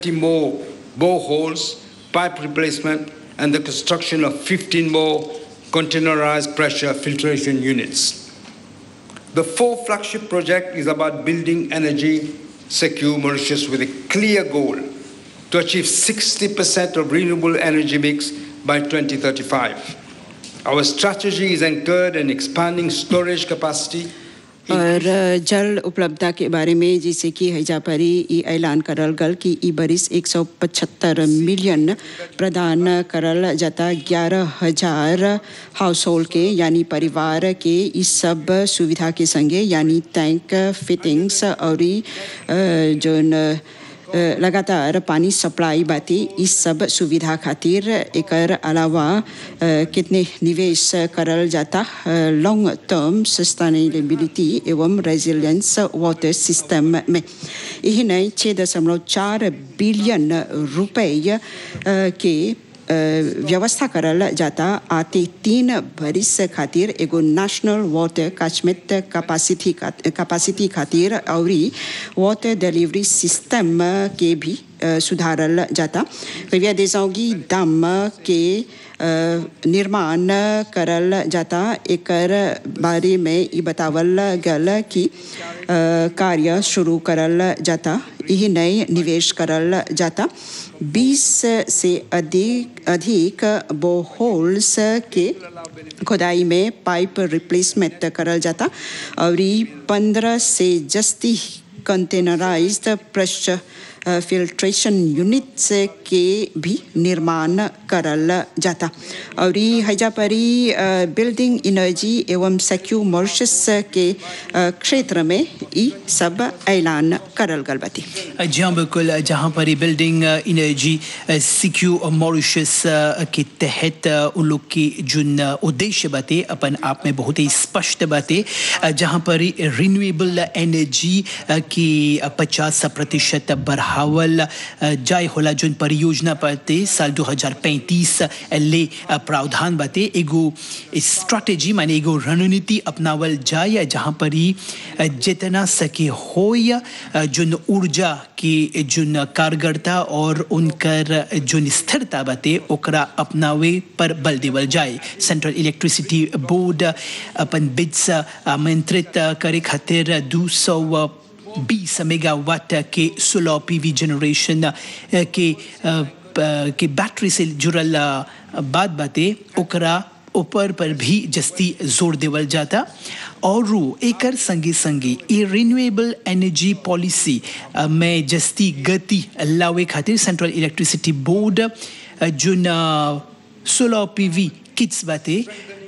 more boreholes, pipe replacement, and the construction of 15 more containerized pressure filtration units. The fourth flagship project is about building energy secure Mauritius with a clear goal to achieve 60% of renewable energy mix by 2035. Our strategy is anchored in expanding storage capacity और जल उपलब्धता के बारे में जैसे कि हैजा परी ई ऐलान करल गल कि ई बरिस 175 मिलियन प्रदान करल जाता ग्यारह हजार हाउस होल्ड के यानी परिवार के इस सब सुविधा के संगे यानी टैंक फिटिंग्स और जोन लगातार पानी सप्लाई बाती इस सब सुविधा खातिर एकर अलावा कितने निवेश करल जाता लॉन्ग टर्म सस्टेनेबिलिटी एवं रेजिलियंस वाटर सिस्टम में यही नहीं छः दशमलव चार बिलियन रुपये के व्यवस्था करल जाता आते तीन बरिस खातिर एगो national water catchment capacity capacity खातिर और वाटर डिलीवरी सिस्टम के भी सुधारल जाता कविया देसाओगी दाम के निर्माण करल जाता एकर बारे में ये बतावल गल कि कार्य शुरू करल जाता यही नए निवेश करल जाता 20 से अधिक अधिक बोहोल्स के खुदाई में पाइप रिप्लेसमेंट करल जाता और 15 से जस्ती कंटेनराइज्ड प्रेशर फिल्ट्रेशन यूनिट्स के भी निर्माण करल जाता और हैजा परी बिल्डिंग एनर्जी एवं सेक्यू मॉरिशस के क्षेत्र में ई सब ऐलान करल गल बाती जी हाँ बिल्कुल जहाँ पर बिल्डिंग एनर्जी सिक्यू मॉरिशस के तहत उन लोग की जुन उद्देश्य बाते अपन आप में बहुत ही स्पष्ट बाते जहाँ पर रिन्यूएबल एनर्जी की पचास प्रतिशत बढ़ावल जाय होला जुन परियोजना पते साल 2035 ले प्रावधान बाते एगो स्ट्रैटेजी माने एगो रणनीति अपनावल जाय जहाँ पर ही जितना सके हो जुन ऊर्जा की जुन कारगरता और उनकर जुन स्थिरता बाते ओकरा अपनावे पर बल देवल जाए सेंट्रल इलेक्ट्रिसिटी बोर्ड अपन बिड्स आमंत्रित करे खातिर दू सौ बीस मेगावाट के सोलर पीवी जनरेशन के के बैटरी से जुड़ल बात बाते ओकरा ऊपर पर भी जस्ती जोर देवल जाता और एकर संगे संगे ये रिन्यूएबल एनर्जी पॉलिसी में जस्ती गति लावे खातिर सेंट्रल इलेक्ट्रिसिटी बोर्ड जुन सोलर पीवी किट्स बाते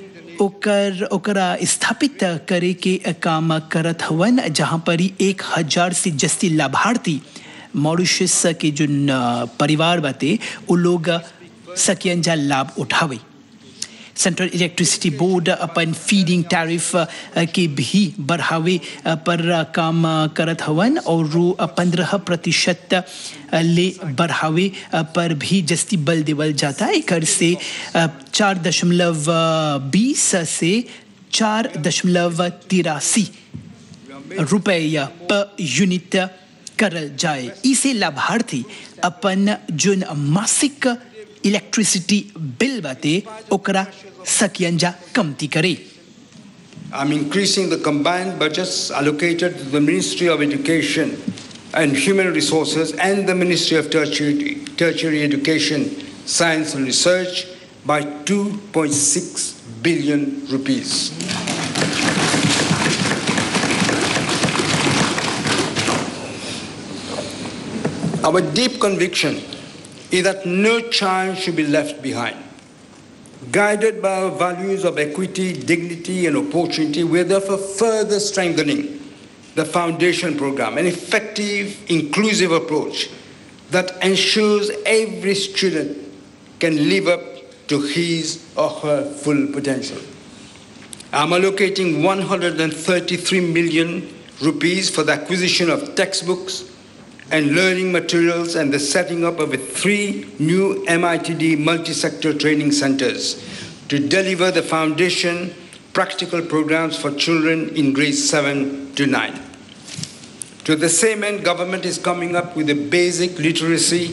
ओकर ओकरा स्थापित करे के काम करत हवन जहाँ पर ही एक हजार से जस्ती लाभार्थी मॉरिशस के जो परिवार बाते वो लोग सकियन जा लाभ उठावे सेंट्रल इलेक्ट्रिसिटी बोर्ड अपन फीडिंग टैरिफ के भी बढ़ावे पर काम करत हवन और पंद्रह प्रतिशत ले बढ़ावे पर भी जस्ती बल देवल जाता है कर से चार दशमलव बीस से चार दशमलव तिरासी रुपया पर यूनिट करल जाए इसे लाभार्थी अपन जुन मासिक इलेक्ट्रिसिटी बिल बाते ओकरा सकियंजा कमती करे I'm increasing the combined budgets allocated to the Ministry of Education and Human Resources and the Ministry of Tertiary, Tertiary Education, Science and Research by 2.6 billion rupees. Our deep conviction is that no child should be left behind. Guided by our values of equity, dignity, and opportunity, we are therefore further strengthening the foundation program, an effective, inclusive approach that ensures every student can live up to his or her full potential. I'm allocating 133 million rupees for the acquisition of textbooks and learning materials and the setting up of three new MITD multi-sector training centers to deliver the foundation practical programs for children in grades 7 to 9. To the same end, government is coming up with a basic literacy